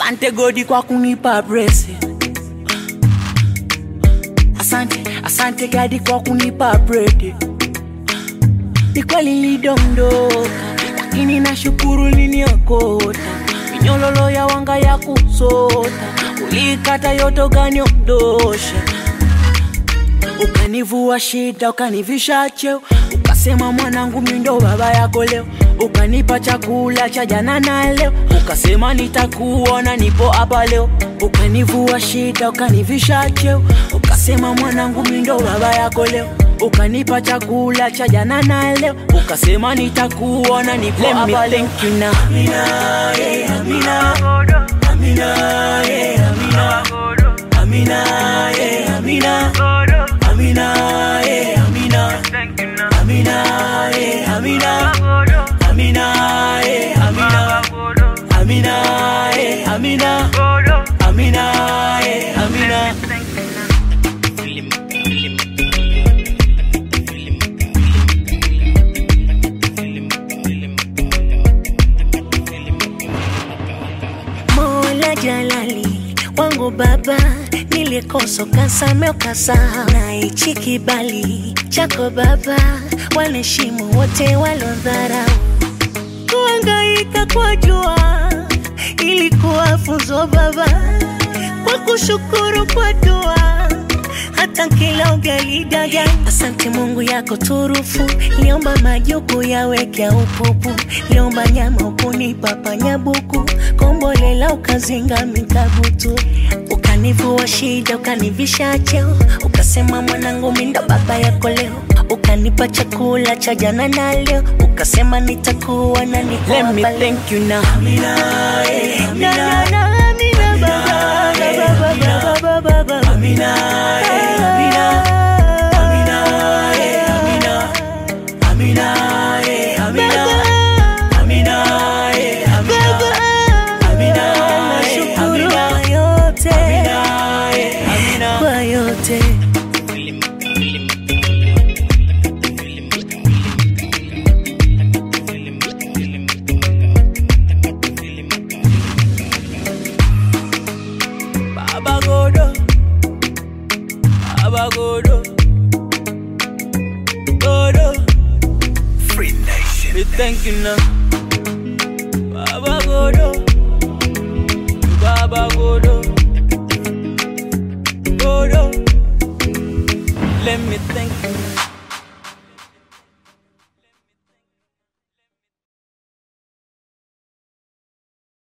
Asante godi kwa kunipa blessing. Asante, asante gadi kwa kunipa bread. Ni kweli nilidondoka, lakini nashukuru niniokota. Minyololo ya wanga ya kusota, ulikata yote ukaniondosha. Ukanivua shida, ukanivisha cheo, ukasema mwanangu mimi ndo baba yako leo. Ukanipa chakula cha jana na leo, ukasema nitakuona nipo hapa leo. Ukanivua shida, ukanivisha cheo, ukasema mwanangu mimi ndo baba yako leo. Ukanipa chakula cha jana na leo, ukasema nitakuona nipo hapa leo. Thank you now. Amina, yeah, Amina. Amina, yeah, Amina. Amina, yeah, Amina. Amina, yeah, Amina. Amina, yeah, Amina. Amina, yeah, Amina. Amina, yeah, Amina. Amina, yeah, Amina. Mola Jalali wangu baba, nilikosa ukasame ukasahau, na hichi kibali chako baba, wanaheshimu wote walodharau. Kuhangaika kwa jua ilikuwa funzo baba, kwa kushukuru kwa dua hata kila ugali daga. Asante Mungu yako turufu, liomba majuku yawekea upupu, liomba nyama ukunipa panyabuku, kombolela ukazinga mikabutu, ukanivua shida ukanivisha cheo, ukasema mwanangu mimi ndo baba yako leo, ukanipa chakula cha jana na leo, ukasema nitakuwa na niko Let me hapa leo. thank you now. Amina, yeah, Na, Amina. na, na, Amina, baba, baba, baba, baba, baba. Amina, yeah, Amina. Amina, yeah, Amina. Amina, yeah, Amina. Amina, yeah, Amina. Amina, yeah, Nashukuru Amina. kwa yote, Amina, yeah, Amina. kwa yote. Baba Godo, Baba Godo, Godo. Free Nation. We thank you now, Baba Godo, Baba Godo, Godo. Let me thank you.